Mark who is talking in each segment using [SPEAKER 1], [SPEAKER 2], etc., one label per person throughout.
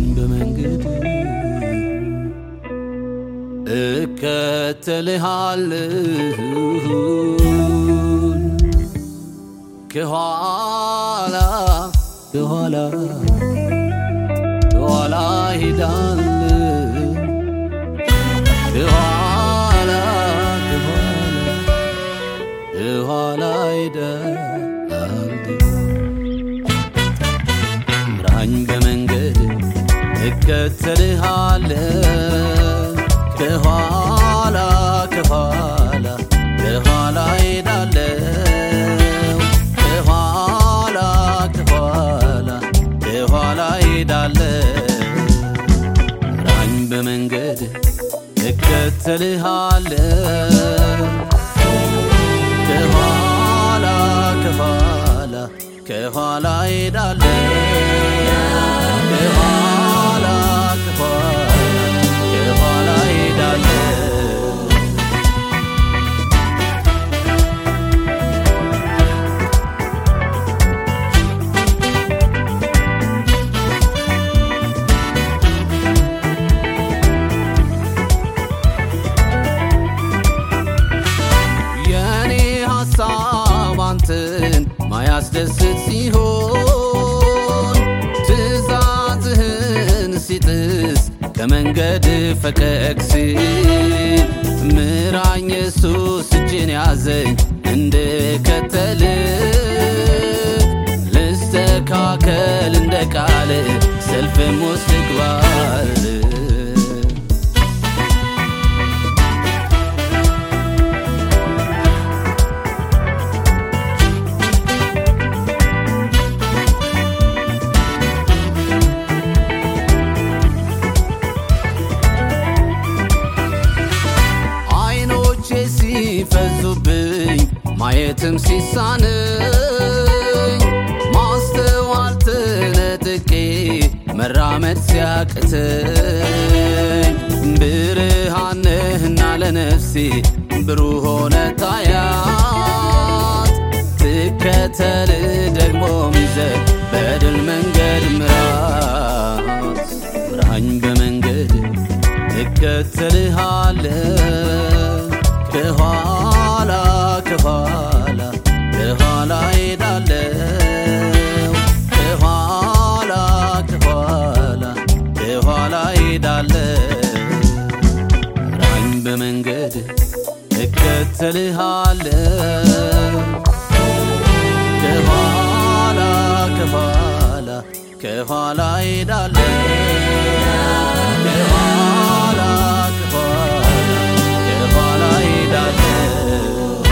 [SPEAKER 1] በመንገድ እከተልሃለሁ ከኋላ ከኋላ ከኋላ ሄዳለሁ ከኋላ ከኋላ ከኋላ ሄዳለሁ ምራኝ በመንገድ እከተልሃለሁ ከኋላ ከኋላ ከኋላ ሄዳለሁ ከኋላ ከኋላ ከኋላ ሄዳለሁ ምራኝ በመንገድ እከተልሃለሁ ከኋላ ከኋላ ከኋላ ሄዳለሁ ከኋላ ከኋላ ከኋላ ሄዳለሁ የኔ ሐሳብ አንተን ማያስደስት ሲሆን ትእዛዝህን ሲጥስ ከመንገድ ፈቀቅ ሲል ምራኝ ኢየሱስ እጅን ያዘኝ እንድከተል ልስተካከል እንደ ቃል ሰልፍም ውስጥ ልግባል አይኖቼ ሲፈዙብኝ ማየትም ሲሳነኝ ማስተዋል ተነጥቄ መራመድ ሲያቅተኝ ብርሃን ነህና ለነፍሴ ብሩህ ሆነ ታያት ትከተል ደግሞ ሚዘ በድል መንገድ ምራት ምራኝ በመንገድ እከተልሃለሁ ከኋላ ከኋላ ከኋላ ሄዳለሁ ከኋላ ከኋላ ከኋላ ሄዳለሁ ምራኝ በመንገድ እከተልሃለሁ ከኋላ ከኋላ ከኋላ ሄዳለሁ ከኋላ ከኋላ ከኋላ ሄዳለሁ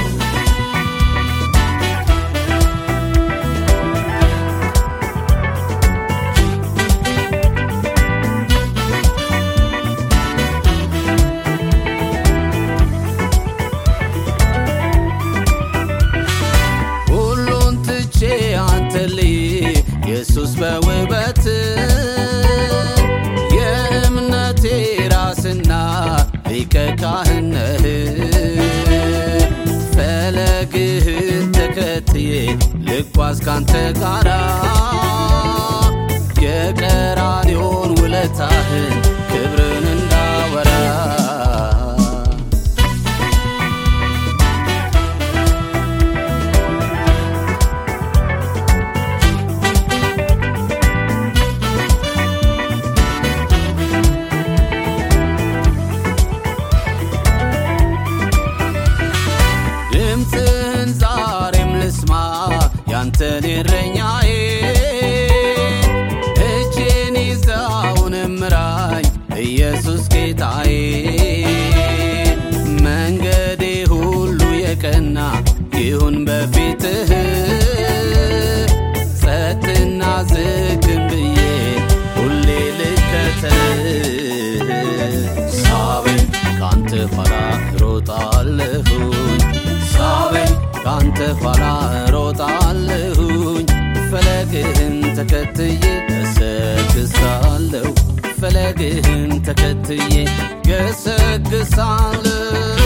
[SPEAKER 1] ሁሉን ትቼ አንተ ልይ ኢየሱስ በውበት የእምነቴ ራስና ሊቀ ካህን ነህ ፈለግህን ተከትዬ ልጓዝ ካንተ ጋራ የቀራንዮን ውለታህን ክብርን እንዳወራ ድምፅህን ዛሬም ልስማ ያንተን እረኛዬ እጄን ይዘውን ምራኝ ኢየሱስ ጌታዬ መንገዴ ሁሉ የቀና ይሁን በፊትህ ጸጥና ዝግም ብዬ ሁሌ ልከተልህ ሳበኝ ካንተ ኋላ ሮጣለሁኝ ሳበኝ ካንተ ኋላ ሮጣለሁኝ ፈለግህን ተከትዬ ገሰግሳለሁ ፈለግህን ተከትዬ ገሰግሳለሁ